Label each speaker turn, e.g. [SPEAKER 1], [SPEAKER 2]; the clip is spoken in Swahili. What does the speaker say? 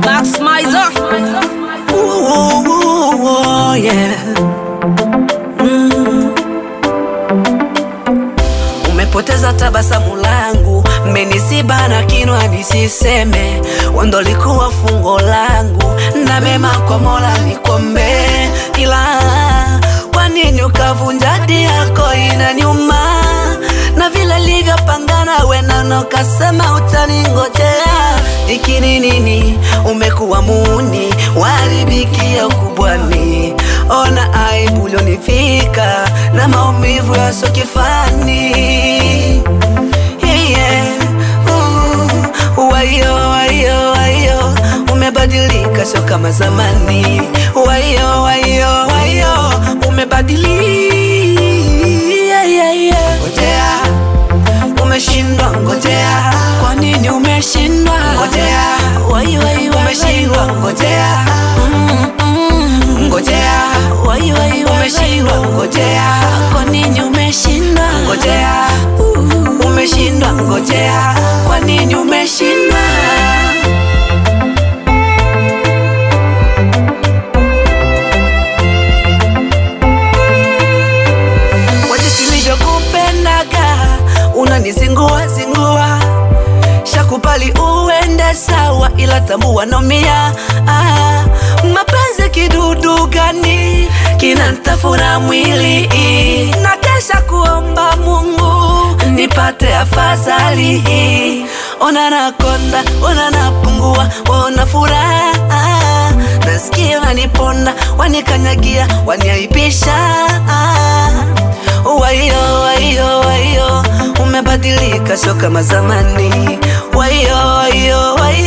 [SPEAKER 1] Max Mizer.
[SPEAKER 2] Ooh, ooh, ooh, ooh, yeah. Mm. Umepoteza tabasamu langu, mmenisiba na kinwa nisiseme, wendo likuwa fungo langu, na mema kwa Mola nikombe, ila kwa nini ukavunja ahadi yako inaniuma, na vile livyopangana wenano kasema utaningojea, ikini nini umekuwa muni waribikia ukubwani, ona aibu ulionifika na maumivu yasokifani yeah. uh, wayo wayo wayo umebadilika sio kama zamani wayo wayo wayo umebadilika yeah, yeah, yeah. ngojea umeshindwa ngojea kwa nini umeshindwa ngojea wayo wayo umeshindwa ngojea mm, mm, ngojea wayo wayo umeshindwa ngojea kwa nini umeshindwa ngojea uh, umeshindwa ngojea kwa nini umeshindwa Wacha nilivyokupendaga unanizingua zingua shakupali uende sawa ila tambua nomia ah, mapenzi kidudu gani kinantafuna mwili na kesha kuomba Mungu nipate afadhali ona nakonda ona napungua ona furaha nasikia waniponda wanikanyagia waniaibisha wayo wayo wayo umebadilika sio kama zamani wayo wayo wayo